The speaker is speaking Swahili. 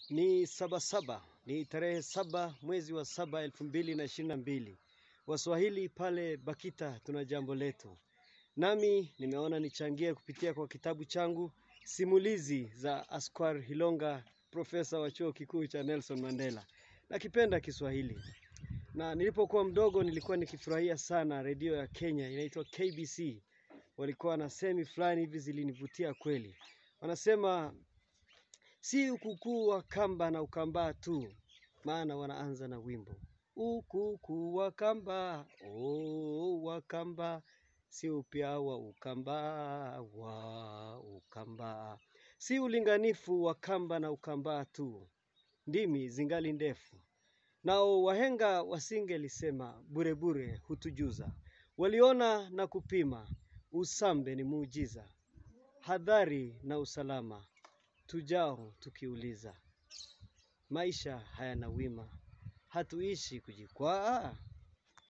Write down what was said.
Ni sabasaba, ni tarehe saba mwezi wa saba elfu mbili na ishirini na mbili. Waswahili pale Bakita tuna jambo letu, nami nimeona nichangie kupitia kwa kitabu changu simulizi za Asquar Hilonga, profesa wa chuo kikuu cha Nelson Mandela. Nakipenda Kiswahili na nilipokuwa mdogo nilikuwa nikifurahia sana redio ya Kenya inaitwa KBC. Walikuwa na semi fulani hivi zilinivutia kweli, wanasema si ukukuu wa kamba na ukambaa tu, maana wanaanza na wimbo ukukuu wa kamba oh, wa kamba si upya wa ukambaa wa ukambaa, si ulinganifu wa kamba na ukambaa tu, ndimi zingali ndefu. Nao wahenga wasingelisema burebure hutujuza, waliona na kupima, usambe ni muujiza, hadhari na usalama tujao tukiuliza, maisha hayana wima, hatuishi kujikwaa.